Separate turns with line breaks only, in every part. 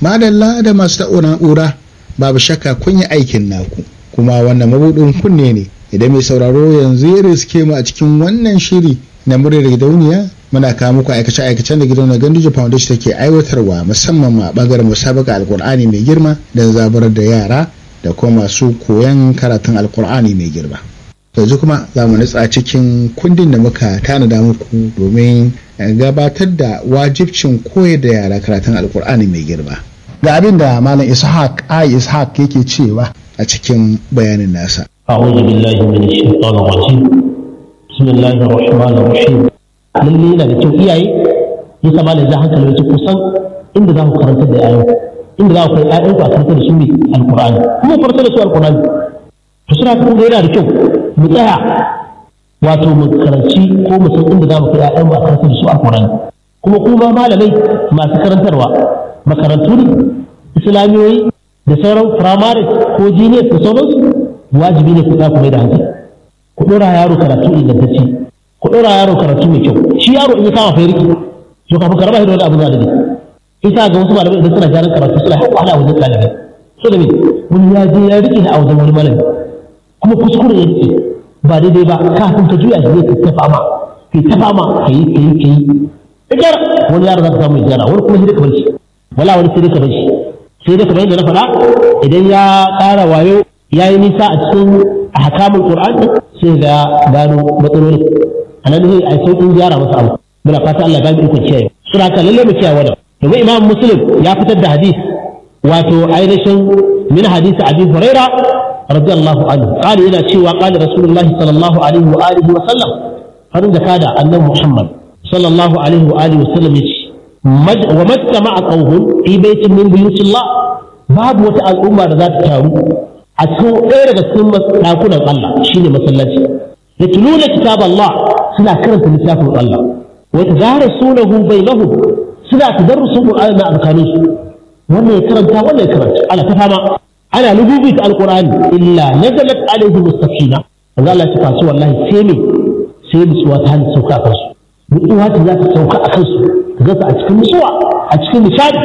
madalla da masu ta'o na'ura babu shakka kun yi aikin naku kuma wannan mabudin kunne ne idan mai sauraro yanzu ya riske mu a cikin wannan shiri na muryar gidauniya muna kawo muku aikace aikacen da gidauniyar ganduje foundation take aiwatarwa musamman ma bangaren musabaka alkur'ani mai girma don zaburar da yara da kuma masu koyon karatun alkur'ani mai girma yanzu kuma za mu nutsa cikin kundin da muka tanada muku domin gabatar da wajibcin koyar da yara karatun alkur'ani mai girma ga abin da malam ishaq ai ishaq yake cewa a cikin bayanin nasa
أعوذ بالله من الشيطان الرجيم بسم الله الرحمن الرحيم lalle yana da kyau iyaye ya sama da za hankali wajen kusan inda za ku karanta da yayan inda za ku kai yayan ku a karanta da su ne alqur'ani kuma karanta da su alqur'ani to suna kuma yana da kyau mu tsaya wato mu karanci ko mu san inda za mu kai yayan mu a karanta da su alqur'ani kuma kuma malamai masu karantarwa makarantu ne islamiyoyi da sauran firamare ko jiniyar da sauransu wajibi ne ku za ku mai da hankali ku ɗora yaro karatu ingantacce ku ɗora yaro karatu mai kyau shi yaro in ya kama fa riki to kafin karaba shi da wani abu za da ne isa ga wasu malamai idan suna gyaran karatu suna haƙƙo wahala wajen ɗalibai so da me wani ya je ya rike a wajen wani malami kuma kuskure ya rike ba daidai ba kafin ka juya shi zai ta fama kai ta fama ka yi ka yi ka yi ta gyara wani yaro za ka samu gyara wani kuma shi ka bar shi wala wani sai dai ka bar shi sai dai kamar yadda na faɗa idan ya ƙara wayo ya yi nisa a cikin ahkamul qur'an sai ga gano matsaloli a nan zai ai sauƙin gyara masa abu muna fata Allah ba mu ikon kiyaye sura ka lalle mu kiyaye wannan domin imam muslim ya fitar da hadis wato ainihin min hadisi abi huraira radiyallahu anhu qala yana cewa qala rasulullahi sallallahu alaihi wa alihi wa sallam farin da kada annabi muhammad sallallahu alaihi wa alihi wa sallam yace wa majtama'a qawmun fi baitin min buyutillah babu wata al'umma da za ta taru a cikin ɗaya daga cikin ɗakunan Allah shine masallaci da tuluna kitab Allah suna karanta littafin Allah wa tadarasunahu bainahum suna tadarrusun Qur'ani na tsakanin su wannan ya karanta wannan ya karanta ana ta fama ana lububi ta alqur'ani illa nazalat alaihi mustaqina Allah Allah ya fasu wallahi sai me sai nutsuwa ta hannu sauka a kansu nutsuwa ta za ta sauka a kansu ta zata a cikin nutsuwa a cikin nishadi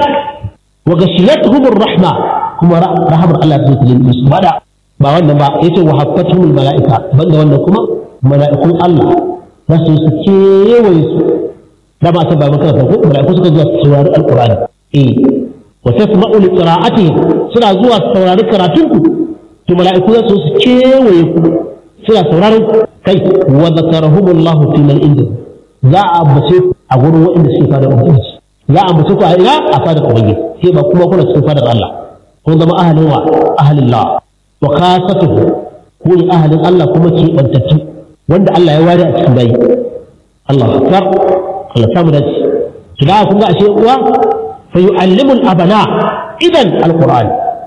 wa gashiyatuhum rahma kuma rahamar Allah ta zai musu bada ba wannan ba yace wa haffatuhum malaika banda wannan kuma mala'ikun Allah za su su kewaye su da ba ta ba maka ko mala'iku suka zuwa su saurari alqur'ani eh wa tasma'u li qira'atihi suna zuwa su saurari karatun ku to mala'iku za su su kewaye ku suna sauraron kai wa zakarahumullahu fi man inda za a ambace a gurin waɗanda suke fada ubangiji za a ambace ku a ina a fadar ubangiji sai ba kuma kuna cikin fadar Allah kun zama ahalin wa ahalin la wa kasatuhu ku ne ahalin Allah kuma ke bantattu wanda Allah ya ware a cikin bayi Allah akbar Allah samu dace to da kun ga ashe uwa fa yu'allimu al-abana idan al-qur'an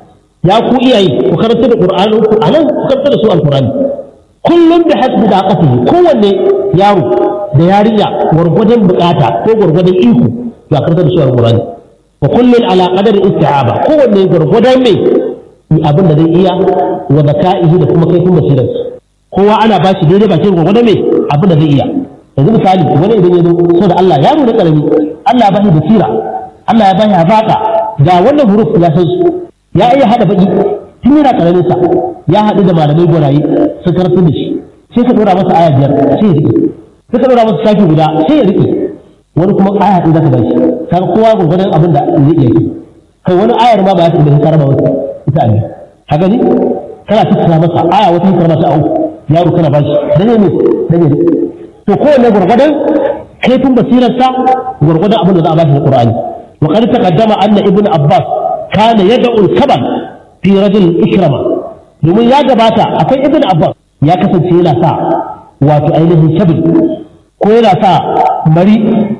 ya ku iyaye ku karanta da qur'anin ku anan ku karanta da su al-qur'ani kullum da hasbi da qatihi kowanne yaro da yarinya gwargwadon bukata ko gwargwadon iko ya karanta da su al-qur'ani wa kullun ala qadari isti'aba kowanne gurgudan mai abin da zai iya wa zaka'ihi da kuma kaifin basirar kowa ana ba shi daidai bakin gurgudan mai abin da zai iya yanzu misali wani idan ya zo so da Allah ya nuna karami Allah ya bashi basira Allah ya bashi hazaka ga wannan huruf ya san su ya iya hada baki tun yana karamin sa ya haɗu da malamai gwaraye su karatu da shi sai ka dora masa aya biyar sai ya rike sai ka dora masa shafi guda sai ya rike wani kuma aya ɗin zaka bashi kaga kowa gurgurdan abin da zai iya yi kai wani ayar ma ba ya taɓa ka raba masa ita ne ka gani kana tattara masa aya wata hikar masa au yaro kana bashi dan ne dan ne to kowanne gurgurdan kaifin basirarsa gurgurdan abin da za a bashi na Qur'ani wa qad taqaddama anna ibnu abbas kana yad'u al-kabal fi rajul ikrama domin ya gabata akwai ibnu abbas ya kasance yana sa wato ainihin shabil ko yana sa mari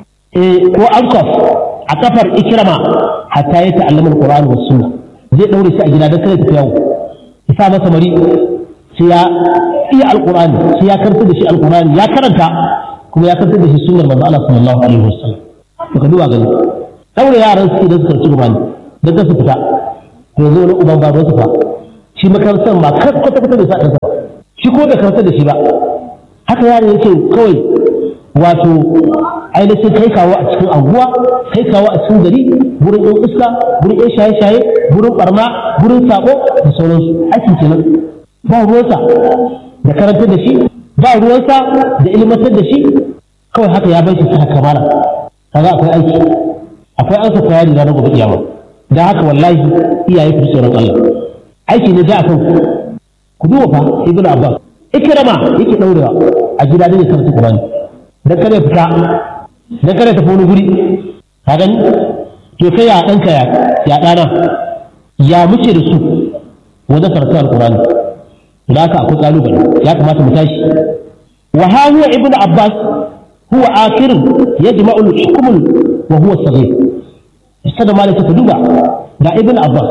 ko ankof a kafar ikirama hatta ya ta'allama alqur'ani was sunna zai daure shi a gida don kada tafi yawo ya sa masa mari sai ya iya alqur'ani sai ya karanta da shi alqur'ani ya karanta kuma ya karanta da shi sunnar manzo Allah sallallahu alaihi wasallam to ka duba gani daure yaran su da suka ci qur'ani da su fita to yanzu wani uban ba su fa shi makarantar ma kwata kwata da sa ɗansa shi ko da karanta da shi ba haka yaron yake kawai wato ainihin kai kawo a cikin anguwa kai kawo a cikin gari gurin yan iska gurin yan shaye-shaye gurin barna gurin sako da sauransu aiki kenan ba ruwansa da karantar da shi ba ruwansa da ilmantar da shi kawai haka ya bai shi ta kamala kaga akwai aiki akwai ansa kwaya da gobe kiyama da haka wallahi iyaye ku tsoron Allah aiki ne da akan ku duba fa ibnu abbas ikrama yake daurewa a gida da karanta qur'ani dan kada fita dan kada tafi wani guri ka gani to kai ya danka ya ya dana ya muke da su wajen karatu alqur'ani da haka akwai kalubale ya kamata mu tashi wa ha huwa ibnu abbas huwa akhir yajma'u al-hukm wa huwa saghir sada malaka ta duba ga ibnu abbas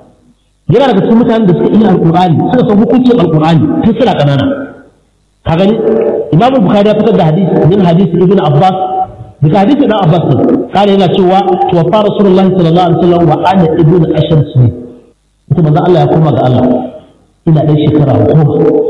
yana daga cikin mutanen da suka iya alqur'ani suka san hukuncin alqur'ani tun suna kanana ka gani imam bukhari ya fitar da hadisi min hadisi ibnu abbas daga hadisi dan abbas ne kare yana cewa tuwaffa rasulullahi sallallahu alaihi wasallam wa ana ibnu ashar sinin ita manzo Allah ya koma ga Allah ina ɗan shekara goma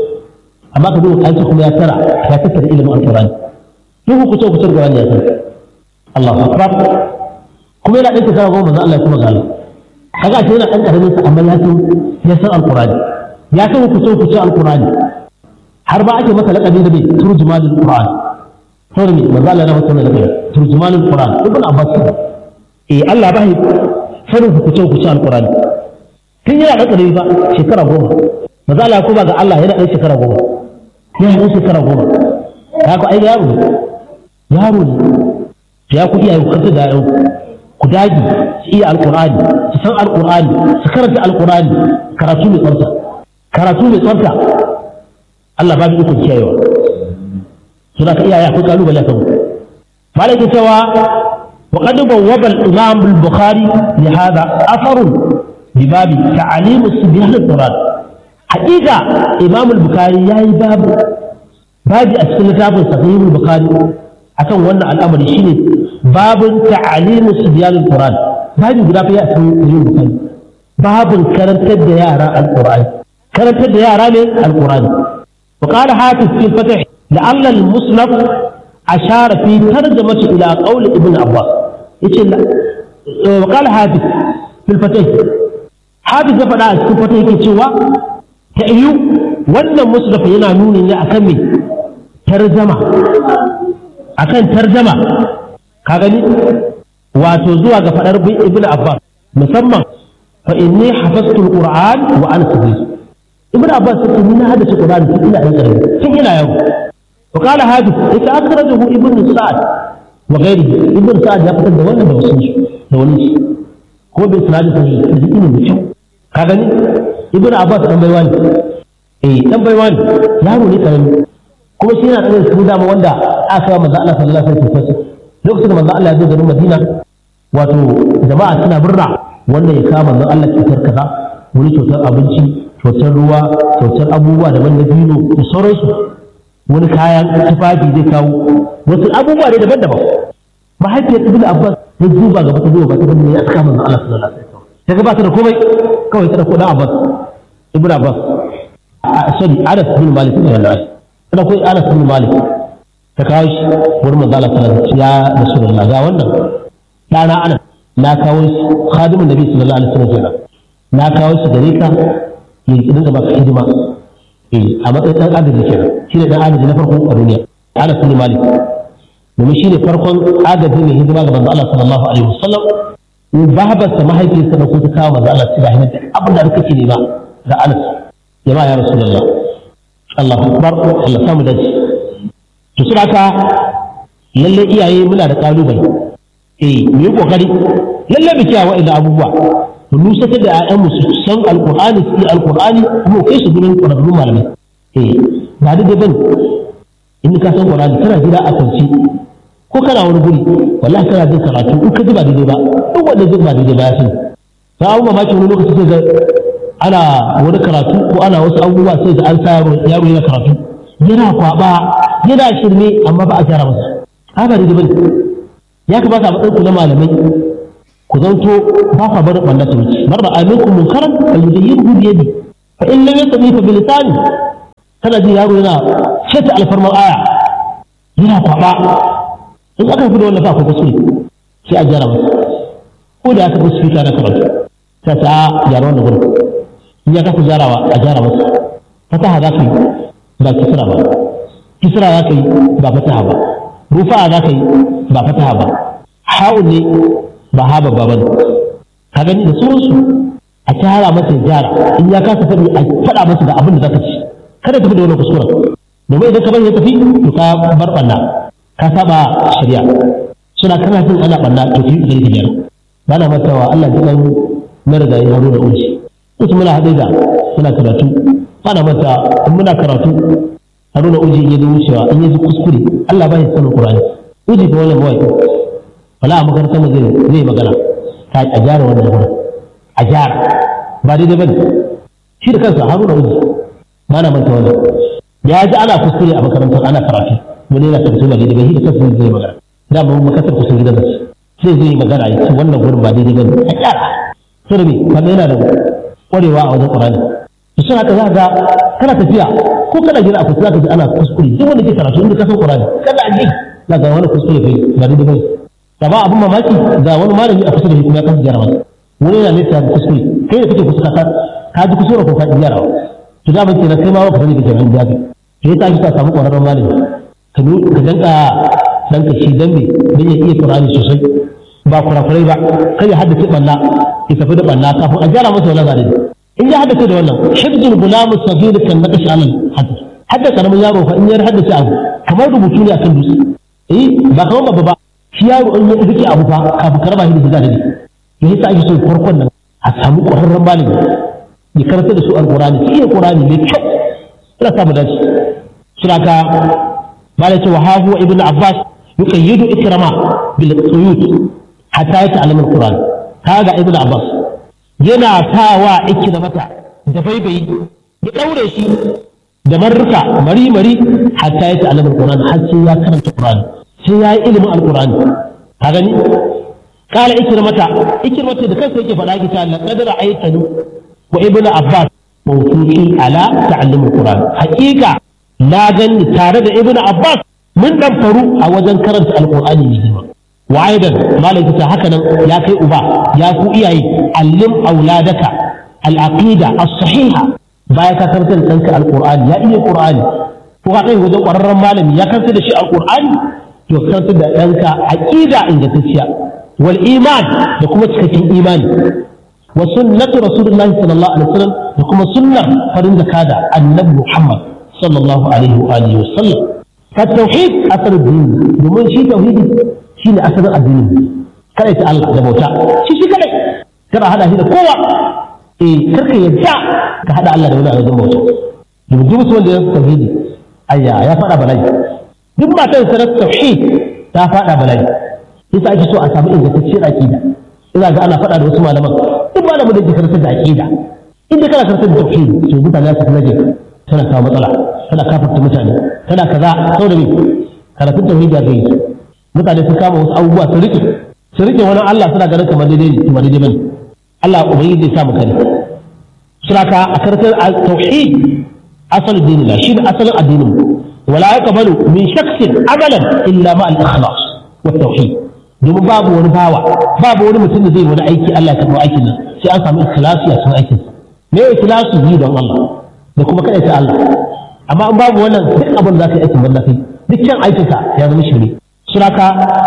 amma ka duba kanci kuma ya tara ya tattara ilimin alqur'ani duk ku ce ku tsara qur'ani ya san Allahu akbar kuma yana ɗan shekara goma manzo Allah ya koma ga Allah kaga ce yana ɗan karamin sa amma ya san ya san alqur'ani ya san ku ce ku ce alqur'ani har ba ake masa laƙabi da bai turjumanul qur'an saboda me manzo Allah ya masa wannan laƙabi turjumanul qur'an ibn abbas eh Allah ba sanin ku ce ku ce alqur'ani tun yana ɗan ƙarami ba shekara goma maza Allah kuma ga Allah yana ɗan shekara goma yana ɗan shekara goma ya ku ai yaro ne yaro ne ya ku iyaye ku kanta da yau ku dagi su iya alƙur'ani su san alƙur'ani su karanta alƙur'ani karatu mai tsafta karatu mai tsafta Allah ba mu iko kiyayewa suna ka iyaye akwai kalubale kan malaka cewa وقد بوب الإمام البخاري لهذا أثر بباب تعليم الصبيان القرآن حقيقة إمام البخاري يا باب باب أسفل كتاب صحيح البخاري أكون وانا الأمر شيني باب تعليم الصبيان القرآن باب guda fa ya san yin bukari babin karantar da yara alqur'ani karantar da yara ne alqur'ani وقال حافظ في الفتح لعل المصنف أشار في ترجمة إلى قول ابن عباس وقال حافظ في الفتح حافظ فدا في الفتح yake cewa ta iyu wannan musnaf yana nuni ne akan me tarjama akan tarjama ka gani wato zuwa ga fadar ibn abbas musamman fa inni hafaztu alquran wa ana sabir ibn abbas sai ni na hadace qur'ani tun ina dan karami tun ina yau وقال هذا إذا أخرجه ابن سعد وغيره ابن سعد يقتل ده ولا ده وسنش ده وليش هو بإسناد صحيح تزيدين بشو كاغني ابن عباس أم بيوان إيه أم بيوان يارو لي كلام kuma shi yana ɗaga su dama wanda aka yi manzo Allah sallallahu alaihi wasallam lokacin da manzo Allah ya zo garin Madina wato jama'a suna birra wanda ya kama manzo Allah kyautar kaza wani kyautar abinci kyautar ruwa kyautar abubuwa daban da dino da sauransu wani kayan tufafi zai kawo wasu abubuwa ne daban-daban mahaifiyar ibnu abbas ta duba gaba ta duba ba ta gani ya saka manzon Allah sallallahu alaihi wasallam ta ga ba ta da komai kawai ta dauko dan abbas ibnu abbas sorry anas bin malik ne wallahi ta dauko anas bin malik ta kawo shi wurin manzon Allah sallallahu alaihi wasallam ya rasulullah ga wannan dana anas na kawo shi khadimin nabi sallallahu alaihi wasallam kenan na kawo shi gare ka ya dinga baka hidima a matsayin ɗan agaji ke shi ne ɗan agaji na farko a duniya ana sani malik domin shi ne farkon agaji mai hidima ga manzo Allah sallallahu alaihi wasallam in babarsa mahaifiyarsa da kuma ta kawo manzo Allah sai da hinan abin da kake nema da Anas jama'a ya rasulullah Allahu akbar Allah samu dace to suna ka lalle iyaye muna da kalubale eh mu yi kokari lalle mu kiyaye wa'annan abubuwa mu nusatar da ‘ya'yanmu su san alƙur'ani su yi alƙur'ani kuma kai su gurin ƙwararrun malamai eh ba da daban in ka san ƙur'ani kana gida a kwanci ko kana wani guri wallahi kana jin karatu in ka ji ba daidai ba duk wanda ji ba daidai ba ya sani ta abu mamaki wani lokaci sai ga ana wani karatu ko ana wasu abubuwa sai ga an sa yaro yaro yana karatu yana kwaba yana shirme amma ba a gyara masa haka daidai bane ya kamata a matsayin ku na malamai ku zanto ba ka bar wannan ta wuce mar da aminkum munkaran fal yughayyiru bi yadi fa in lam yastati fa bi lisani kana ji yaro yana shata alfarman aya yana kwaba in aka fi da wannan fa ko kuskure sai a gyara masa ko da aka fi speaker na karatu ta ta gyara wannan gurin in ya kafa gyarawa a gyara masa fataha za ka yi ba kisra ba kisra za ka yi ba fataha ba rufa za ka yi ba fataha ba ha'un ne ba ha babba ba ne ka gani da sauransu a kyara masa ya gyara in ya kasa faɗi a faɗa masa da abin da za ka ci kada tafi da wani kuskuren domin idan ka bari ya tafi to ka bar ɓanna ka saba shari'a suna kana jin ana ɓanna to ki yi ka gyara ba na mantawa Allah ji ɗan marigayi haro da uji wasu muna haɗe da muna karatu ba na manta in muna karatu haro da uji in yi wucewa in yi kuskure Allah ba ya sanin Qur'ani uji ko wannan mawaki wala a makarantar mu zai zai magana ta a gyara wannan gurin a gyara ba daidai bane shi da kansa haruna uji ba na manta wannan ya ji ana kuskure a makarantar ana karatu wani yana karatu ba daidai ba shi da kansa zai magana da mu makarantar kusa gidan da sai zai magana ya ce wannan gurin ba daidai bane a gyara sai me kaga yana da kwarewa a wajen Qur'ani to sai haka za ga kana tafiya ko kana gida a kusa za ka ji ana kuskure duk wanda ke karatu inda ka san Qur'ani kada a ji za ga wani kuskure kai ba daidai bane da ba abin mamaki ga wani malami a kusa da shi kuma ya kasa gyara masa wani yana nesa da kuskure kai da kake kusa ka ka ji kuskure ko ka ji gyarawa to da mace na kai ma ka sani kake nan jabi to yasa ake ka samu ƙwararren malami ka ka danka danka shi dan me dan ya iya Qur'ani sosai ba kurakurai ba kai ya haddace banna ya tafi da banna kafin a gyara masa wannan zalimi in ya haddace da wannan hibdul gulam sagir kan naqash alal hadd hadda karamin yaro fa in ya haddace abu kamar rubutu ne akan dutse eh ba kamar babba ba shi yaro in ya rike abu fa kafin karba shi da zalimi to yasa ake so farkon nan a samu ƙwararren malami ya karanta da su alƙur'ani su iya ƙur'ani mai kyau ina samu dace suna ka malai ce wa hahu ibn abbas yuqayyidu ikrama bil quyut hatta ya ta'allama alquran kaga ibn abbas yana tawa ikramata da baibayi ya daure shi da marruka mari mari hatta ya ta'allama alquran har sai ya karanta qur'ani sai ya yi ilimin alqur'ani ka gani قال إكرمة إكرمة ده كيف يجي فلاقي تعالى لقد رأيتني وابن عباس موثوقي على تعلم القرآن حقيقة لا جن تارد ابن عباس من دم فرو أو جن كرنت القرآن يجيبه وأيضا ما لك هكذا يا كي أبا يا كو إياي علم أولادك العقيدة الصحيحة baya ka karantar ɗanka alƙur'ani ya iya ƙur'ani ko ka kai wajen ƙwararren malami ya karantar da shi alƙur'ani to karantar da ɗanka aƙida ingantacciya والإيمان لكم تكتين إيمان وسنة رسول الله صلى الله عليه وسلم لكم سنة فرند كذا النبي محمد صلى الله عليه وآله وسلم فالتوحيد أثر الدين domin shi tauhidi shi ne asalin addini kada ta Allah da bauta shi shi kadai kada hada shi da kowa eh karka yadda ka hada Allah da wani a wajen bauta domin duk mutum wanda ya tauhidi ayya ya fada bala'i duk matan sa tauhid ta fada bala'i yasa ake so a samu ingantacciyar aqida ina ga ana faɗa da wasu malaman duk malamin da ke karantar da aqida inda kana karantar da tauhid to mutane su kaje tana kawo matsala tana kafarta mutane tana kaza saboda me karatun tauhid ya gai mutane sun kama wasu abubuwa su rike su rike wani Allah suna ganin kamar daidai ne kuma daidai bane Allah ubangiji zai samu kare suna ka a karantar tauhid asalin dinina shi ne asalin addinin wala yaqbalu min shakhsin amalan illa ma al-ikhlas wa tauhid domin babu wani bawa babu wani mutum da zai wani aiki Allah ya karɓi aikin nan sai an samu ikhlasi a cikin aikin me ikhlasu yi don Allah da kuma kada ta Allah amma in babu wannan duk abin da za ka yi aikin balla kai duk kyan aikinka ya zama shiri suraka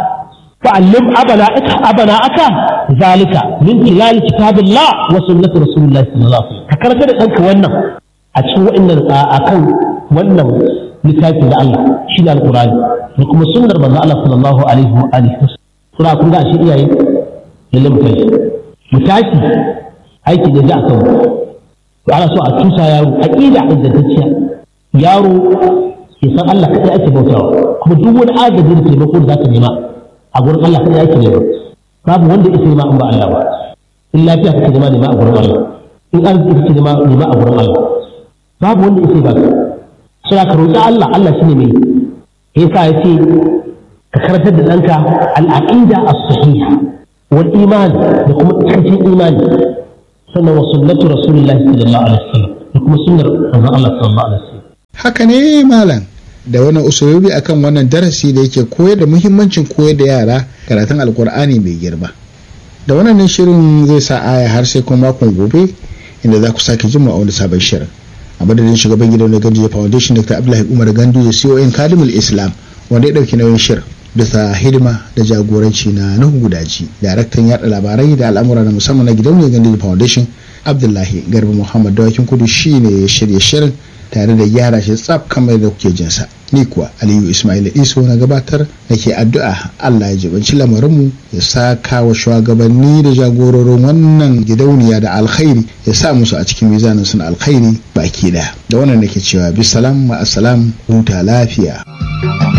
fa'allim abana aka abana aka zalika min tilal kitabillah wa sunnati rasulillah sallallahu alaihi wasallam ka karanta da danka wannan a cikin wa'annan akan wannan littafi da Allah shi da alqur'ani da kuma sunnar manzo Allah sallallahu alaihi wa alihi wasallam suna kun ga shi iyaye lalle mu tashi mu tashi aiki da ji akan to ana so a tusa yaro aqida ingantacciya yaro ya san Allah kadai ake bautawa kuma duk wani agaji da taimako da zaka nema a gurin Allah kadai ake nema babu wanda ya nema in ba Allah ba in lafiya kake nema nema a gurin Allah in arziki kake nema nema a gurin Allah babu wanda ya ba sai ka roƙi Allah Allah shine mai yasa ya ce ka karantar da ɗanka al'aƙida a sahiha wal iman da kuma cikakken imani sannan wa sunnatu rasulillahi sallallahu alaihi wasallam da kuma sunnar manzon Allah sallallahu alaihi wasallam
haka ne malam da wannan usulobi akan wannan darasi da yake koyar da muhimmancin koyar da yara karatun alkur'ani mai girma da wannan ne shirin zai sa aya har sai kuma makon gobe inda za ku sake jin a wani sabon shirin a madadin shugaban gidan gandu foundation dr abdullahi umar gandu ya con kadimul islam wanda ya dauki nauyin shirin bisa hidima da jagoranci na nuhu gudaji daraktan yada labarai da al'amura na musamman na gidan gandu foundation abdullahi garba muhammad dawakin kudu shine ya shirya shirin tare da gyara shi tsaf kamar da kuke jinsa ni kuwa aliyu ismail iso na gabatar da ke addu'a allah ya jibanci lamarinmu ya saka wa shugabanni da jagororin wannan gidauniya da alkhairi ya sa musu a cikin mizanin suna alkhairi baki daya da wannan nake cewa bisalam ma'asalam huta lafiya